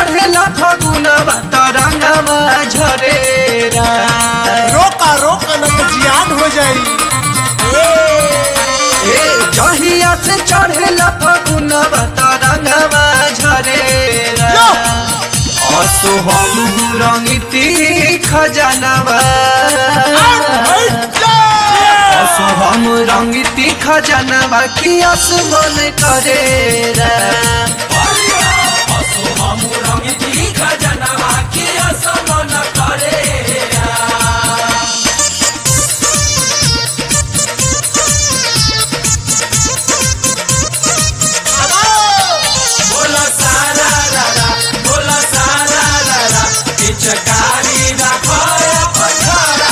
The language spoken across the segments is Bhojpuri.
चढ़ेला फगुनवा तरंगवा झरेरा रोका रोका न तो जियान हो जाई ए जहिया से चढ़ेला फगुनवा तरंगवा झरेरा लो! असो हम रंगती खजानवा असो हम रंगती खजानवा की आसमान करेरा चकारी रखो पथरा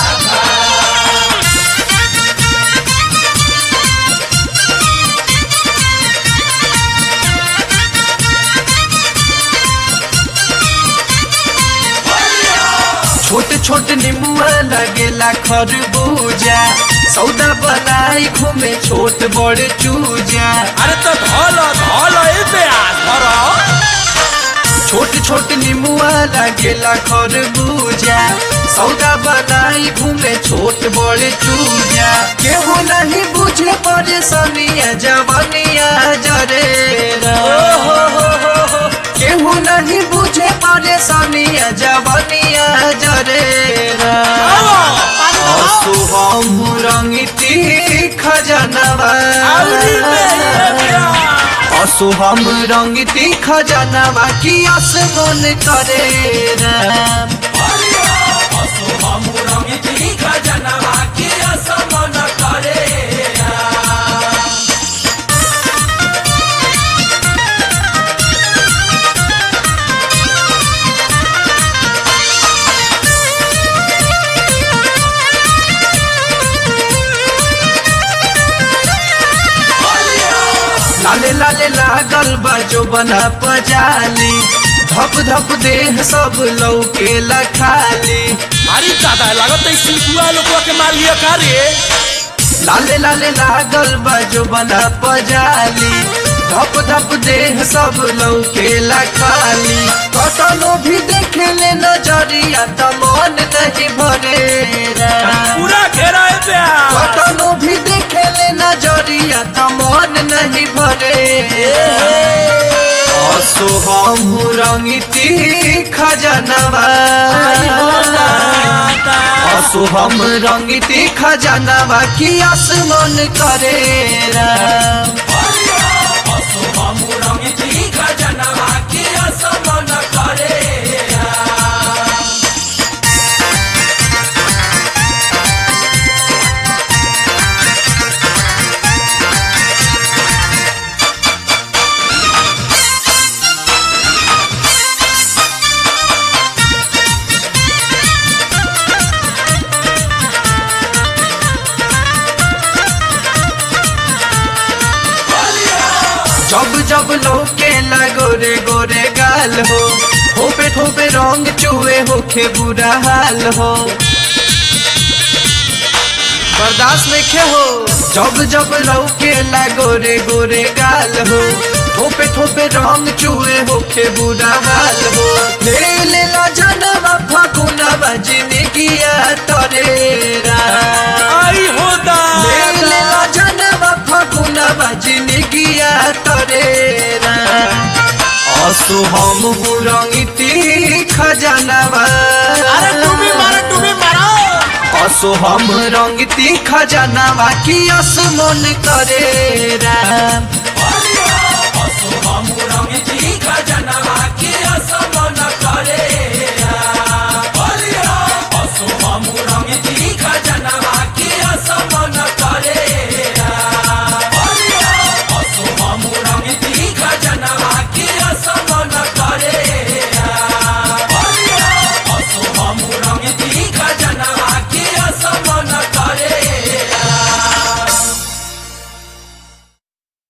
छोट छोट नींबुआ लगेला खरबूजा सौदा बनाई घूमे छोट बड़ चूजा अरे तो धोल धोल ए प्याज धरो छोट छोट नींबुआ लगेला खरबूजा सौदा बनाई घूमे छोट बड़ चूजा केहू नहीं बुझे परेशानिया जवानिया जरेरा केहू नहीं बुझे परेशानिया जवानिया जरेरा असु हम रंगती खजनवा असु हम रंगती खजनवा की आसमान करे राम लाले लाले लागल बाजो बना पजाली धप धप देह सब लौके खाली अरे दादा लागत है सिलकुआ लोगवा के मार लिया का रे लाले लाले लागल बाजो बना पजाली धप धप देह सब लौके खाली कतनो भी देखे ले नजरिया त मन नहीं भरेरा पूरा घेरा है प्याज कतनो भी देखे ले नजरिया त मन नहीं भरे असो हम रंगती खजनवा असो हम रंगती खजनवा की आसमान करे राम जब जब लोके गोरे गोरे गाल हो ठोपे ठोपे रंग चुए होखे बुरा हाल हो बर्दाश्त नहीं हो जब जब लौके गोरे गोरे गाल हो ठोपे ठोपे रंग चुए होखे बुरा हाल हो ले ले ला जनवा फकुनवा जिंदगिया तरेरा आई होदा ले ले ला जनवा फकुनवा जिंदगिया तरेरा असु हम रंगती खजनवा अरे डूबी मारो डूबी मारो असो हम रंगती खजनवा की आसमान करे राम हम रंग जी खजनवा के असम